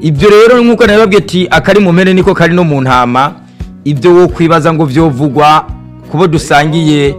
ibyo rero nk'uko nabibabwiye ati akari mu mpene niko kari no mu ntama ibyo wo kwibaza ngo vyovugwa kubo dusangiye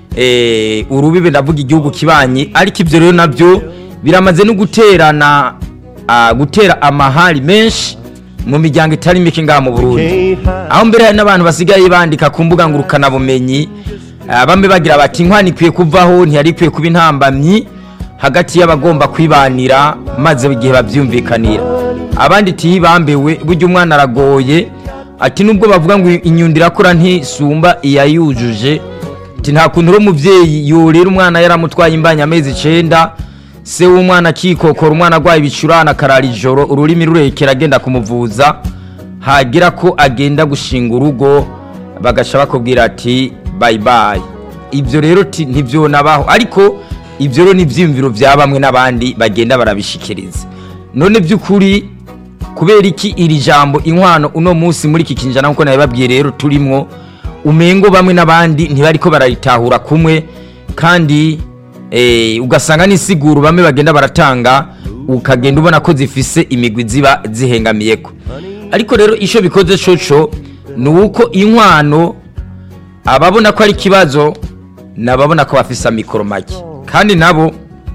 eh, urubibe ndavuga igihugu kibanyi ariko ibyo rero nabyo biramaze no guterana ah, gutera amahari menshi mu miryango itari mike ngaha mu Burundi aho mbere hari n'abantu basigaye bandika ku mbuga ngurukanabumenyi ah, bamwe bagira bati inkwano ikwiye kuvaho ntiyari ikwiye kuba intambamyi hagati y'abagomba kwibanira maze igihe bavyumvikanira abandi tiyibambewe burya umwana aragoye ati nubwo bavuga ngo inyundo irakura ntisumba iyayujuje ati nta kuntu uri umubyeyi yorera umwana yaramutwaye imbanya amezi icenda se w'umwana akikokora umwana arwaye ibicurane akarara ijoro ururimi rurekera agenda kumuvuza hagira ko agenda gushinga urugo bagaca bakubwira ati bayi bayi ibyo rero ti- ntivyonabaho ariko ibyo rero ni ivyiyumviro vya bamwe n'abandi bagenda barabishikiriza none by'ukuri kubera iki iri jambo inkwano uno munsi muri iki kinjana nkuko nabibabwiye rero turimwo umengo bamwe n'abandi ntibariko bararitahura kumwe kandi eh, ugasanga n'isiguro bamwe bagenda baratanga ukagenda ubona ko zifise imigwi ziba zihengamiyeko ariko rero ico bikoze coco ni uko inkwano ababona ko ari ikibazo nababona ko bafise amikoro make kandi nabo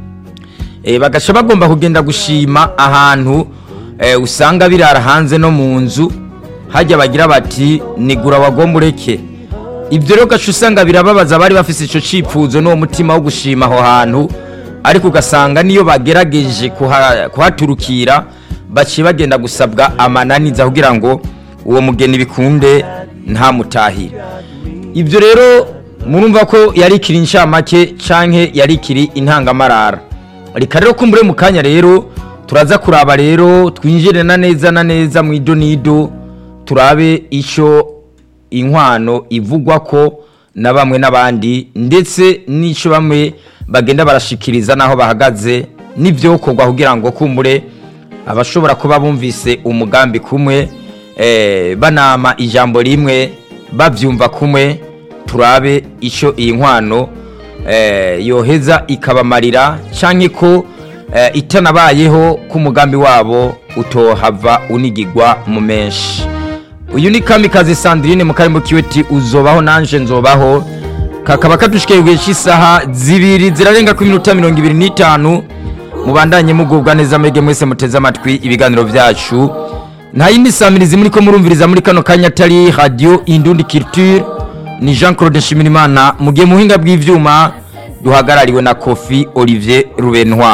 eh, bagaca bagomba kugenda gushima ahantu eh, usanga birara hanze no mu nzu hajya bagira bati nigura wagomba ureke ibyo rero ugaca usanga birababaza abari bafise ico cifuzo n'uwo mutima wo gushima aho hantu ariko ugasanga niyo bagerageje kuha- kuhaturukira baciye bagenda gusabwa amananiza kugira ngo uwo mugeni bikunde ntamutahire ibyo rero murumva ko yari ikiri inshamake canke yari ikiri intangamarara reka rero kumbure mu kanya rero turaza kuraba rero twinjire na neza na neza mu idonido turabe ico inkwano ivugwa ko na bamwe n'abandi ndetse n'ico bamwe bagenda barashikiriza n'aho bahagaze n'ivyokorwa kugira ngo kumbure abashobora kuba bumvise umugambi kumwe eh, banama ijambo rimwe bavyumva kumwe turabe ico iyi nkwano eh, yoheza ikabamarira canke ko eh, itanabayeho k'umugambi wabo utohava unigigwa mu menshi uyu ni kamikazi sandrine mu karimo kiweti uzobaho nanje nzobaho kakaba kadushikeye igihe cy'isaha zibiri zirarenga ku minota mirongo ibiri n'itanu mubandanye mugubwa neza mwege mwese muteze amatwi ibiganiro byacu nta yindi samirizi muri ko murumviriza muri kano kanya atari radio indundi culture ni jean claude nshimirimana mu gihe muhinga bw'ivyuma duhagarariwe na kofi olivier rubenwa